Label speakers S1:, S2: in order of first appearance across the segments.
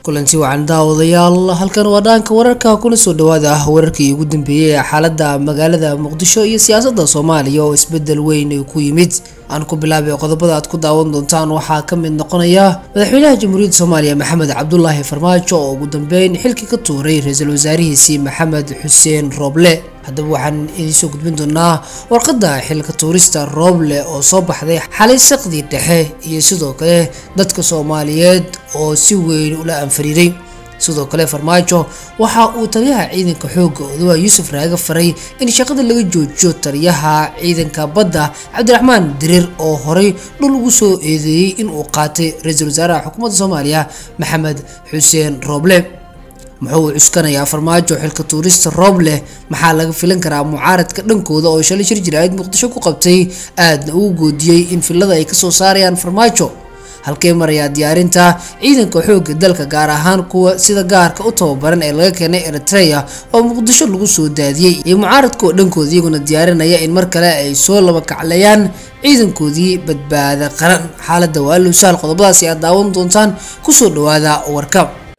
S1: kulanti wacan daawadayaal halkan waa dhaanka wararka kuna soo dhawaada wararkii ugu dambeeyey ee xaalada magaalada muqdisho iyo siyaasada soomaaliya oo isbedel weyn ay ku yimid aan ku bilaabay qodobada aad ku daawan doontaan waxaa ka mid noqonaya madaxweynaha jamhuuriyadda soomaaliya maxamed cabdulaahi farmaajo oo ugu dambeyn xilkii ka tuuray ra-iisul wasaarihiisii maxamed xuseen rooble haddaba waxaan idiinsoo gudbin doonaa warqadda xilka tuurista rooble oo soo baxday xalay saqdii dhexe iyo sidoo kale dadka soomaaliyeed oo si weyn ula anfariiray sidoo kale farmaajo waxa uu taliyaha ciidanka xoogga odawa yuusuf raaga faray in shaqada laga joojiyo taliyaha ciidanka badda cabdiraxmaan diriir oo horey dhul ugu soo eedeeyey in uu qaatay ra-iisul wasaaraha xukuumadda soomaaliya maxamed xuseen rooble muxuu cuskanayaa farmaajo xilka tuurista rooble maxaa laga filan karaa mucaaradka dhankooda oo shalay shir jiraayid muqdisho ku qabtay aadna ugu goodiyey in filada ay kasoo saarayaan farmaajo halkee marayaa diyaarinta ciidanka xoogga dalka gaar ahaan kuwa sida gaarka u tababaran ee laga keenay eritrea oo muqdisho lagu soo daadiyey iyo mucaaradka oo dhankooda iyaguna diyaarinaya in mar kale ay soo laba kaclayaan ciidankoodii badbaada qaran xaalada waa lusaal qodobadaasi aad daawan doontaan kusoo dhawaada warka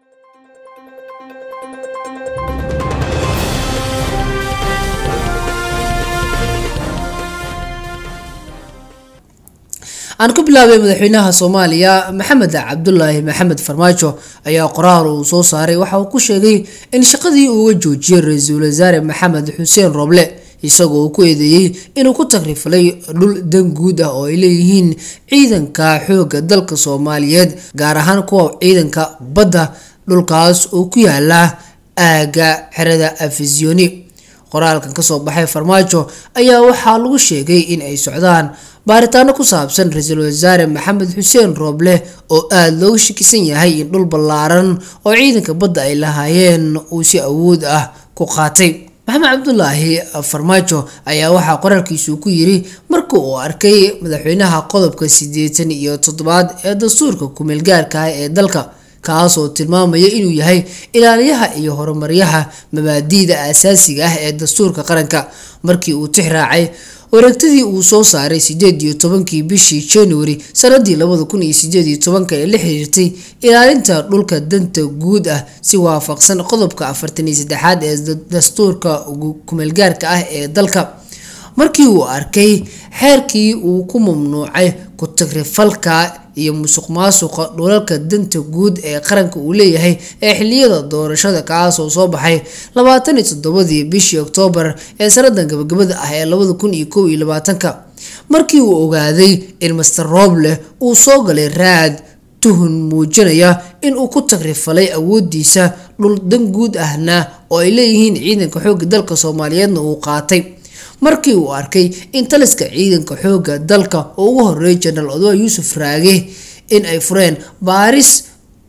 S1: aan ku bilaabay madaxweynaha soomaaliya maxamed cabdulaahi maxamed farmaajo ayaa qoraal uu soo saaray waxa uu ku sheegay in shaqadii uuga joojiyay ra-iisul wasaare maxamed xuseen rooble isagoo uu ku eedeeyey inuu ku takrifalay dhul dan guud ah oo ay leeyihiin ciidanka xoogga dalka soomaaliyeed gaar ahaan kuwa ciidanka badda dhulkaas oo ku yaala aaga xerada afisioni qoraalkan kasoo baxay farmaajo ayaa waxaa lagu sheegay in ay socdaan baaritaano ku saabsan ra-iisul wasaare maxamed xuseen rooble oo aada looga shakisan yahay in dhul ballaaran oo ciidanka badda ay lahaayeen uu si awood ah ku qaatay maxamed cabdulaahi farmaajo ayaa waxaa qoraalkiisu ku yiri marka uu arkay madaxweynaha qodobka siddeetan iyo toddobaad ee dastuurka kumeel gaarka ah ee dalka kaasoo tilmaamaya inuu yahay ilaaliyaha iyo horumaryaha mabaadi'da asaasiga ah ee dastuurka qaranka markii uu tix raacay wareegtadii uu soo saaray sideed iyo tobankii bishii january sanadii labada kun iyo sideed iyo tobanka ee la xiriirtay ilaalinta dhulka danta guud ah si waafaqsan qodobka afartan iyo saddexaad ee dastuurka kumeelgaarka ah ee dalka markii uu arkay xeerkii uu ku mamnuucay ku-tagrifalka iyo musuq maasuqa dhulalka danta guud ee qaranka uu leeyahay ee xiliyada doorashada kaasoo soo baxay labaatan iyo toddobadii bishii oktoobar ee sanadan gabagabada ah ee labada kun iyo kow iyo labaatanka markii uu ogaaday in master rooble uu soo galay raad tuhun muujinaya in uu ku tagrifalay awoodiisa dhul dan guud ahna oo ay leeyihiin ciidanka xoogga dalka soomaaliyeedna uu qaatay markii uu arkay in taliska ciidanka xoogga dalka oo ugu horeeyay jenaraal odawa yuusuf raage in ay fureen baaris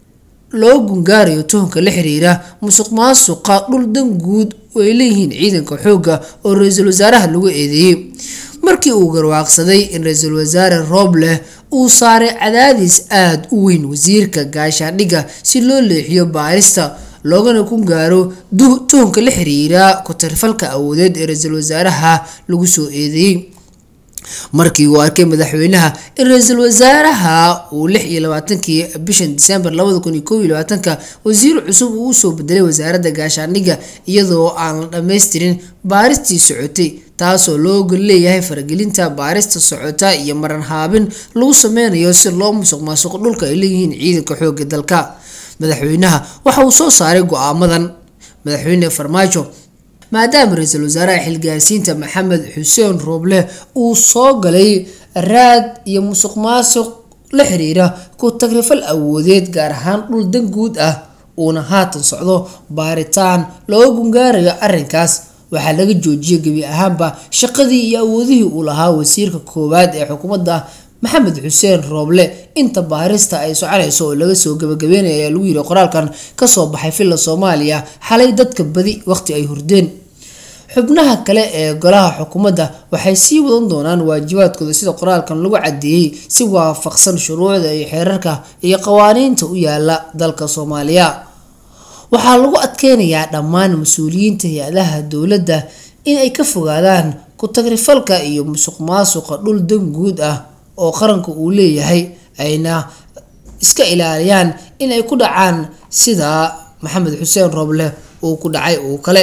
S1: loo gungaarayo tuhunka la xiriira musuq maasuqa dhul dan guud oo ay leeyihiin ciidanka xoogga oo ra-iisul wasaaraha lagu eedeeyey markii uu garwaaqsaday in ra-iisul wasaare rooble uu saaray cadaadis aada u weyn wasiirka gaashaandhigga si loo leexiyo baarista loogana ku gaaro tuhunka la xiriira ku-tarfalka awoodeed ee ra-iisul wasaaraha lagu soo eedeeyey markii uu arkay madaxweynaha in ra-iisul wasaaraha uu lix iyo labaatankii bishan disembar labada kun iyo kow iyo labaatanka wasiir cusub uu usoo bedelay wasaaradda gaashaandhigga iyadoo aan la dhammaystirin baaristii socotay taasoo loo ogol leeyahay faragelinta baarista socota iyo maran haabin lagu sameynayo si loo musuq maasuqo dhulka ay leeyihiin ciidanka xoogga dalka madaxweynaha waxa uu soo saaray go-aamadan madaxweyne farmaajo maadaama ra-iisul wasaaraha xilgaarsiinta maxamed xuseen rooble uu soo galay raad iyo musuq maasuq la xiriira ku tagrifal awoodeed gaar ahaan dhul dan guud ah uuna haatan socdo baaritaan looga gungaarayo arrinkaas waxaa laga joojiyay gebi ahaanba shaqadii iyo awoodihii uu lahaa wasiirka koowaad ee xukuumadda maxamed xuseen rooble inta baarista ay soconayso oo laga soo gabagabeynaya ayaa lagu yiri qoraalkan kasoo baxay villa soomaaliya xalay dadka badi waqti ay hurdeen xubnaha kale ee golaha xukuumadda waxay sii wadan doonaan waajibaadkooda sida qoraalkan lagu cadeeyey si waafaqsan shuruucda iyo xeerarka iyo qawaaniinta u yaala dalka soomaaliya waxaa lagu adkeynayaa dhammaan mas-uuliyiinta hay-adaha dowladda in ay ka fogaadaan ku-tagrifalka iyo musuq maasuqa dhul dan guud ah oo qaranka uu leeyahay ayna iska ilaaliyaan in ay ku dhacaan sida maxamed xuseen rooble uu ku dhacay uu kale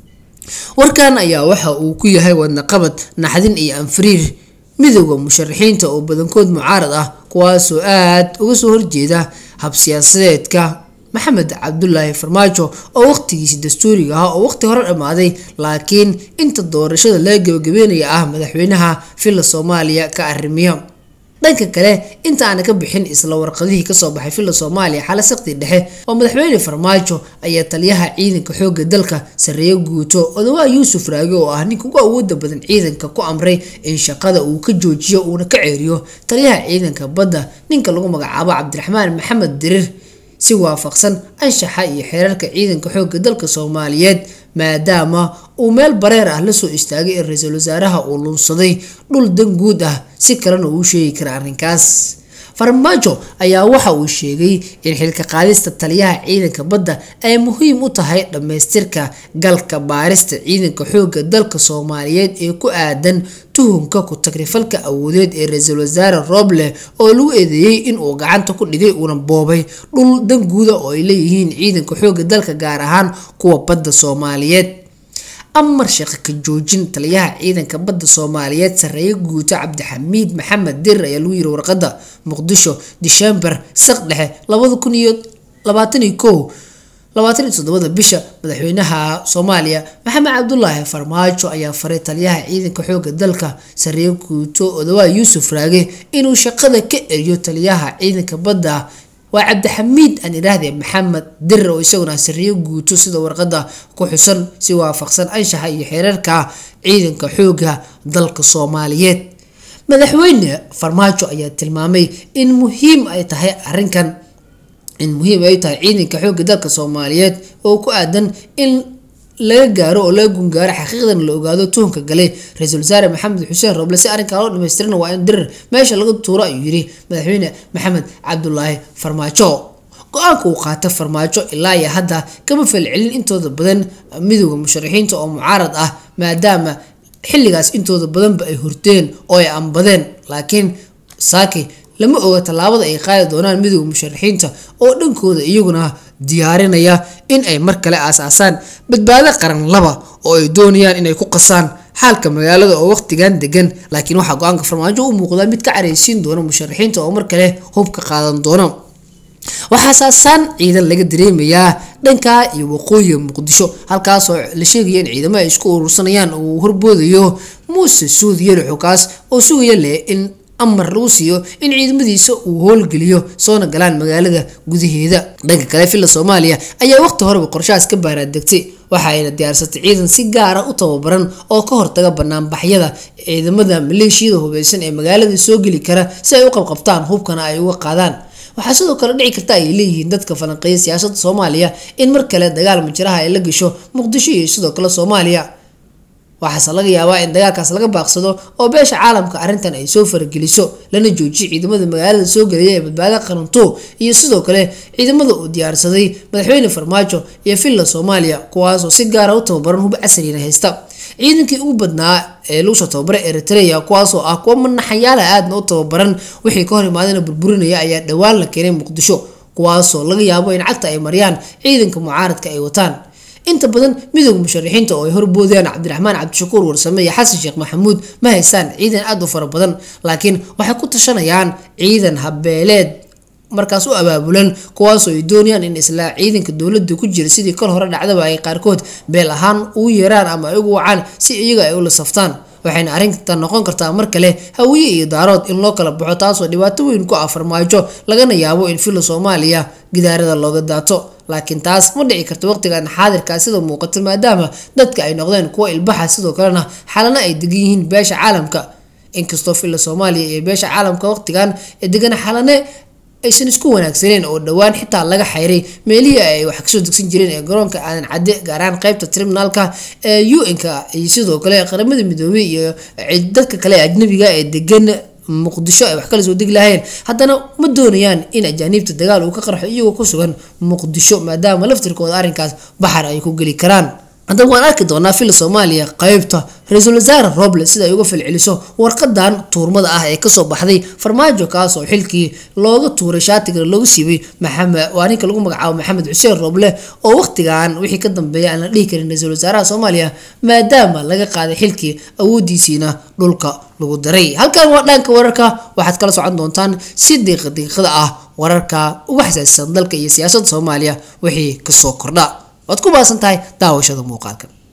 S1: warkan ayaa waxa uu ku yahay wadnaqabad naxdin iyo anfariir midooda musharaxiinta oo badankood mucaarad ah kuwaasoo aada uga soo horjeeda habsiyaasadeedka maxamed cabdulaahi farmaajo oo waqtigiisi dastuuriga ah oo waqti hore dhammaaday laakiin inta doorashada laga gabagabeynaya ah madaxweynaha villa soomaaliya ka arrimiya dhanka kale inta aana ka bixin isla warqadihii kasoo baxay villa soomaaliya xala saqdi dhexe oo madaxweyne farmaajo ayaa taliyaha ciidanka xooga dalka sareeyo guuto odawaa yuusuf raage oo ah ninka ugu awooda badan ciidanka ku amray in shaqada uu ka joojiyo uuna ka ceeriyo taliyaha ciidanka badda ninka lagu magacaabo cabdiraxmaan maxamed dirir si waafaqsan anshaxa iyo xeerarka ciidanka xooga dalka soomaaliyeed maadaama uu meel bareer ah lasoo istaagay in ra-iisul wasaaraha uu lunsaday dhul dan guud ah si kalena uu sheegi kara arrinkaas farmaajo ayaa waxa uu sheegay in xilka qaadista taliyaha ciidanka badda ay muhiim u tahay dhammaystirka galka baarista ciidanka xooga dalka soomaaliyeed ee ku aadan tuhunka ku-tagrifalka awoodeed ee ra-iisul wasaare rooble oo lagu eedeeyey in uu gacanta ku dhigay uuna boobay dhul dan guuda oo ay leeyihiin ciidanka xooga dalka gaar ahaan kuwa badda soomaaliyeed amar shaqo ka joojin taliyaha ciidanka badda soomaaliyeed sareeye guuto cabdixamiid maxamed dirir ayaa lagu yiri warqada muqdisho disembar saq dhexe labada kun iyo labaatan iyo kow labaatan iyo toddobada bisha madaxweynaha soomaaliya maxamed cabdulaahi farmaajo ayaa faray taliyaha ciidanka xooga dalka sareeye guuto odawaa yuusuf raage inuu shaqada ka eriyo taliyaha ciidanka badda waa cabdixamiid aan idhaahdee maxamed dirir oo isaguna sariyo guuto sida warqada ku xusan si waafaqsan anshaxa iyo xeerarka ciidanka xooga dalka soomaaliyeed madaxweyne farmaajo ayaa tilmaamay in muhiim ay tahay arrinkan in muhiim ay tahay ciidanka xooga dalka soomaaliyeed oo ku aadan in laga gaaro oo laga gungaaro xaqiiqdan la ogaado tuhunka galay ra-iisul wasaare maxamed xuseen roble si arrinkaa loo dhamaystirana waa in dirir meesha laga tuuro ayuu yiri madaxweyne maxamed cabdulaahi farmaajo go-aanka uu qaata farmaajo ilaa iyo hadda kama falcelin intooda badan midooda musharaxiinta oo mucaarad ah maadaama xilligaas intooda badanba ay hurteen oo ay ambadeen laakiin saaki lama oga tallaabada ay qaadi doonaan midooda musharaxiinta oo dhankooda iyaguna diyaarinaya in ay mar kale aasaasaan badbaado qaran laba oo ay doonayaan inay ku qasaan xaalka magaalada oo waqtigan degan laakiin waxaa go-aanka farmaajo u muuqdaa mid ka careysiin doona musharaxiinta oo mar kale hubka qaadan doona waxaa saasaan ciidan laga dareemayaa dhanka iyo waqooyiga muqdisho halkaasoo la sheegaya in ciidamo ay isku urursanayaan oo uu horboodayo muuse suud yelixo kaas oo sugaya leh in amar lagu siiyo in ciidamadiisa uu howlgeliyo soona galaan magaalada gudaheeda dhanka kale villa soomaaliya ayaa waqti horeba qorshahaas ka baaraadegtay waxa ayna diyaarsatay ciidan si gaara u tababaran oo ka hortaga banaanbaxyada ciidamada maleeshiyada hubeysan ee magaalada soo geli kara si ay u qabqabtaan hubkana ay uga qaadaan waxaa sidoo kale dhici karta ay leeyihiin dadka falanqeeya siyaasadda soomaaliya in mar kale dagaal majiraha ay la gasho muqdisho iyo sidoo kale soomaaliya waxaase laga yaabaa in dagaalkaas laga baaqsado oo beesha caalamka arrintan ay soo farageliso lana joojiyo ciidamada magaalada soo gelaya ee badbaada qaranto iyo sidoo kale ciidamada uu diyaarsaday madaxweyne farmaajo iyo villa soomaaliya kuwaasoo si gaara u tababaran hub casrina haysta ciidankii ugu badnaa ee lagu soo tababaray eritrea kuwaasoo ah kuwa manaxayaala aadna u tababaran wixii ka hor imaadana burburinaya ayaa dhowaan la keenay muqdisho kuwaasoo laga yaabo in cagta ay mariyaan ciidanka mucaaradka ay wataan inta badan midooda musharaxiinta oo ay horboodayaan cabdiraxmaan cabdishakuur warsame iyo xasan sheekh maxamuud ma haystaan ciidan aada u fara badan laakiin waxay ku tashanayaan ciidan habeeleed markaas u abaabulan kuwaasoo ay doonayaan in isla ciidanka dowladda ku jira sidii kal hore dhacdaba ay qaarkood beel ahaan ugu yeeraan ama ay ugu wacaan si iyaga ay ula saftaan waxayna arrintan noqon kartaa mar kale hawiye iyo daarood in loo kala baxo taasoo dhibaato weyn ku ah farmaajo lagana yaabo in villa soomaaliya gidaarada looga daato laakiin taas ma dhici karto waqtigan xaadirkaa sida muuqata maadaama dadka ay noqdeen kuwa ilbaxa sidoo kalena xalana ay degan yihiin beesha caalamka inkastoo villa soomaaliya iyo beesha caalamka waqtigan ee degan xalane aysan isku wanaagsaneen oo dhowaan xitaa laga xayray meelihii ay wax kasoo degsan jireen ee garoonka aadan cadde gaaraan qeybta tribunaalka ee u-n-ka iyo sidoo kale qaramada midoobey iyo dadka kale ee ajnabiga ee degan muqdisho ay wax kala soo degi lahayeen haddana ma doonayaan in ajaaniibta dagaal uu ka qarxo iyagoo ku sugan muqdisho maadaama laftirkooda arrinkaas baxar ay ku geli karaan haddaba waan arki doonaa fila soomaaliya qeybta ra-iisul wasaare roble sida ay uga falceliso warqadan tuurmada ah ee kasoo baxday farmaajo kaas oo xilkii looga tuuray shaatiga looga siibay maxamed waa ninka lagu magacaabo maxamed xuseen roble oo waqtigan wixii ka dambeeya aan la dhihi karin ra-iisul wasaaraha soomaaliya maadaama laga qaaday xilkii awoodiisiina dhulka lagu daray halkan waa dhanka wararka waxaad kala socon doontaan si diiqa diiqada ah wararka uga xasaasisan dalka iyo siyaasadda soomaaliya wixii kasoo kordha waad ku baasan tahay daawashada muuqaalkan